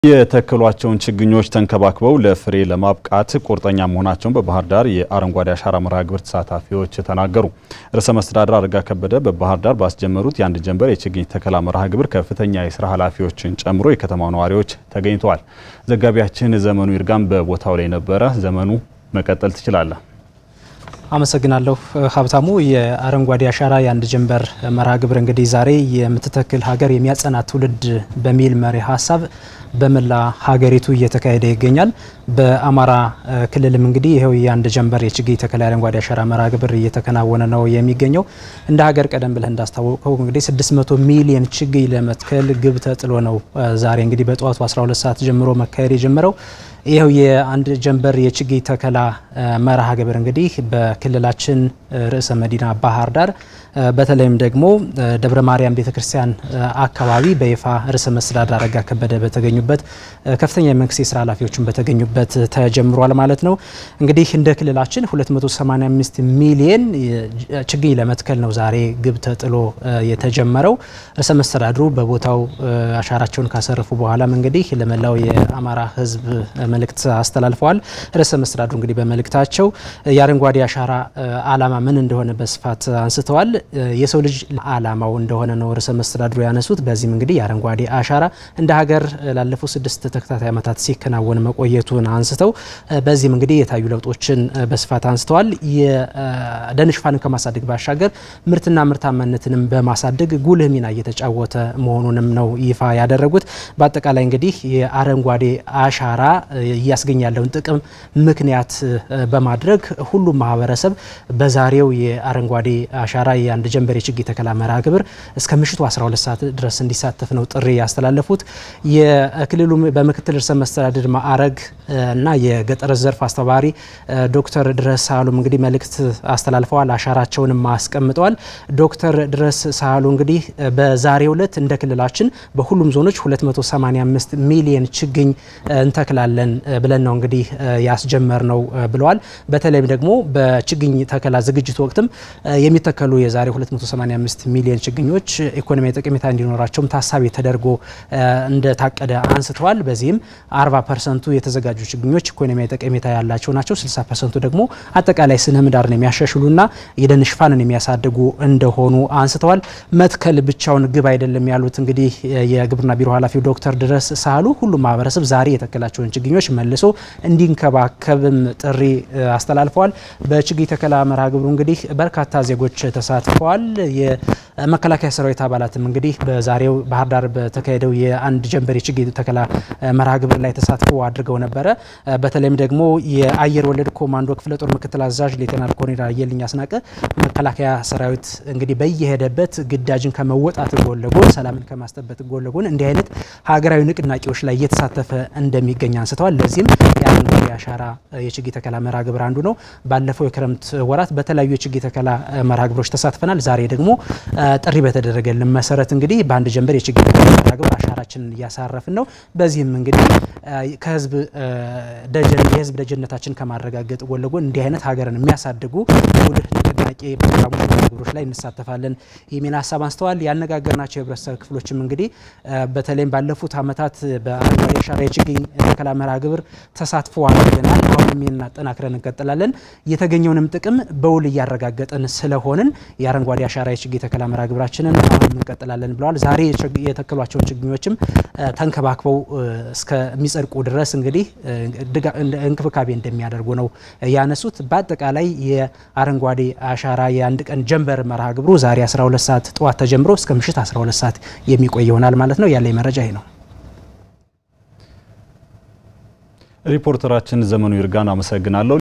የተከሏቸውን ችግኞች ተንከባክበው ለፍሬ ለማብቃት ቁርጠኛ መሆናቸውን በባህር ዳር የአረንጓዴ አሻራ መርሃ ግብር ተሳታፊዎች ተናገሩ። ርዕሰ መስተዳድር አረጋ ከበደ በባህር ዳር ባስጀመሩት የአንድ ጀንበር የችግኝ ተከላ መርሃ ግብር ከፍተኛ የስራ ኃላፊዎችን ጨምሮ የከተማው ነዋሪዎች ተገኝተዋል። ዘጋቢያችን ዘመኑ ይርጋም በቦታው ላይ ነበረ። ዘመኑ መቀጠል ትችላለህ። አመሰግናለሁ ሀብታሙ። የአረንጓዴ አሻራ የአንድ ጀንበር መርሃ ግብር እንግዲህ ዛሬ የምትተክል ሀገር የሚያጸና ትውልድ በሚል መሪ ሀሳብ በመላ ሀገሪቱ እየተካሄደ ይገኛል። በአማራ ክልልም እንግዲህ ይኸው የአንድ ጀንበር የችግኝ ተከላ አረንጓዴ አሻራ መርሃ ግብር እየተከናወነ ነው የሚገኘው። እንደ ሀገር ቀደም ብለህ እንዳስታወቀው እንግዲህ 600 ሚሊዮን ችግኝ ለመትከል ግብ ተጥሎ ነው ዛሬ እንግዲህ በጠዋቱ 12 ሰዓት ጀምሮ መካሄድ የጀመረው። ይኸው የአንድ ጀንበር የችግኝ ተከላ መርሃ ግብር እንግዲህ በክልላችን ርዕሰ መዲና ባህር ዳር በተለይም ደግሞ ደብረ ማርያም ቤተክርስቲያን አካባቢ በይፋ ርዕሰ መስተዳድር አረጋ ከበደ በተገኙበት ከፍተኛ የመንግስት የስራ ኃላፊዎችን በተገኙበት ተጀምሯል ማለት ነው። እንግዲህ እንደ ክልላችን 285 ሚሊየን ችግኝ ለመትከል ነው ዛሬ ግብ ተጥሎ የተጀመረው። ርዕሰ መስተዳድሩ በቦታው አሻራቸውን ካሰረፉ በኋላም እንግዲህ ለመላው የአማራ ሕዝብ መልእክት አስተላልፈዋል። ርዕሰ መስተዳድሩ እንግዲህ በመልእክታቸው የአረንጓዴ አሻራ ዓላማ ምን እንደሆነ በስፋት አንስተዋል። የሰው ልጅ ዓላማው እንደሆነ ነው ርዕሰ መስተዳድሩ ያነሱት። በዚህም እንግዲህ የአረንጓዴ አሻራ እንደ ሀገር ላለፉት ስድስት ተከታታይ ዓመታት ሲከናወን መቆየቱን አንስተው በዚህም እንግዲህ የታዩ ለውጦችን በስፋት አንስተዋል። የደን ሽፋንን ከማሳደግ ባሻገር ምርትና ምርታማነትንም በማሳደግ ጉልህ ሚና እየተጫወተ መሆኑንም ነው ይፋ ያደረጉት። በአጠቃላይ እንግዲህ የአረንጓዴ አሻራ እያስገኘ ያለውን ጥቅም ምክንያት በማድረግ ሁሉም ማህበረሰብ በዛሬው የአረንጓዴ አሻራ የአንድ ጀንበር የችግኝ ተከላ መርሃ ግብር እስከ ምሽቱ 12 ሰዓት ድረስ እንዲሳተፍ ነው ጥሪ ያስተላለፉት። የክልሉ በምክትል ርዕሰ መስተዳድር ማዕረግ እና የገጠር ዘርፍ አስተባባሪ ዶክተር ድረስ ሳህሉም እንግዲህ መልእክት አስተላልፈዋል። አሻራቸውንም አስቀምጠዋል። ዶክተር ድረስ ሳህሉ እንግዲህ በዛሬው ዕለት እንደ ክልላችን በሁሉም ዞኖች 285 ሚሊየን ችግኝ እንተክላለን ብለን ነው እንግዲህ ያስጀመር ነው ብለዋል። በተለይም ደግሞ በችግኝ ተከላ ዝግጅት ወቅትም የሚተከሉ የዛሬ 285 ሚሊዮን ችግኞች ኢኮኖሚያዊ ጠቀሜታ እንዲኖራቸውም ታሳቢ ተደርጎ እንደታቀደ አንስተዋል። በዚህም 40 ፐርሰንቱ የተዘጋጁ ችግኞች ኢኮኖሚያዊ ጠቀሜታ ያላቸው ናቸው። 60 ፐርሰንቱ ደግሞ አጠቃላይ ስነ ምህዳርን የሚያሻሽሉና የደን ሽፋንን የሚያሳድጉ እንደሆኑ አንስተዋል። መትከል ብቻውን ግብ አይደለም ያሉት እንግዲህ የግብርና ቢሮ ኃላፊው ዶክተር ድረስ ሳህሉ ሁሉም ማህበረሰብ ዛሬ የተከላቸውን ችግኞች መልሶ እንዲንከባከብም ጥሪ አስተላልፈዋል። በችግኝ ተከላ መርሃ ግብሩ እንግዲህ በርካታ ዜጎች ተሳትፈዋል። የመከላከያ ሰራዊት አባላትም እንግዲህ በዛሬው ባህር ዳር በተካሄደው የአንድ ጀንበር የችግኝ ተከላ መርሃ ግብር ላይ ተሳትፎ አድርገው ነበረ። በተለይም ደግሞ የአየር ወለድ ኮማንዶ ክፍለ ጦር ምክትል አዛዥ ሌተናል ኮሎኔል አየልኝ አስናቀ መከላከያ ሰራዊት እንግዲህ በየሄደበት ግዳጅን ከመወጣት ጎን ለጎን ሰላምን ከማስጠበቅ ጎን ለጎን እንዲህ አይነት ሀገራዊ ንቅናቄዎች ላይ እየተሳተፈ እንደሚገኝ አንስተዋል። ለዚህም የአረንጓዴ አሻራ የችግኝ ተከላ መርሃ ግብር አንዱ ነው። ባለፈው የክረምት ወራት በተለያዩ የችግኝ ተከላ መርሃ ግብሮች ተሳትፈናል። ዛሬ ደግሞ ጥሪ በተደረገልን መሰረት እንግዲህ በአንድ ጀንበር የችግኝ ተከላ መርሃ ግብር አሻራችንን እያሳረፍን ነው። በዚህም እንግዲህ ከህዝብ ደጀን የህዝብ ደጀነታችን ከማረጋገጥ ጎን ለጎን እንዲህ አይነት ሀገርን የሚያሳድጉ ጉልህ ንቅናቄ ፕሮግራሞች መርሃ ግብሮች ላይ እንሳተፋለን የሚል ሀሳብ አንስተዋል። ያነጋገርናቸው የህብረተሰብ ክፍሎችም እንግዲህ በተለይም ባለፉት ዓመታት በአረንጓዴ አሻራ የችግኝ ተከላ መርሃ ግብር ተሳትፎ አድርገናል። አሁንም ይህን አጠናክረን እንቀጥላለን። የተገኘውንም ጥቅም በውል እያረጋገጥን ስለሆንን የአረንጓዴ አሻራ የችግኝ ተከላ መርሃ ግብራችንን አሁንም እንቀጥላለን ብለዋል። ዛሬ የተከሏቸውን ችግኞችም ተንከባክበው እስከሚጸድቁ ድረስ እንግዲህ እንክብካቤ እንደሚያደርጉ ነው ያነሱት። በአጠቃላይ የአረንጓዴ አሻራ የአንድ ቀን ጀንበር መርሃ ግብሩ ዛሬ 12 ሰዓት ጠዋት ተጀምሮ እስከ ምሽት 12 ሰዓት የሚቆይ ይሆናል ማለት ነው። ያለኝ መረጃ ይህ ነው። ሪፖርተራችን ዘመኑ ይርጋን አመሰግናለሁ።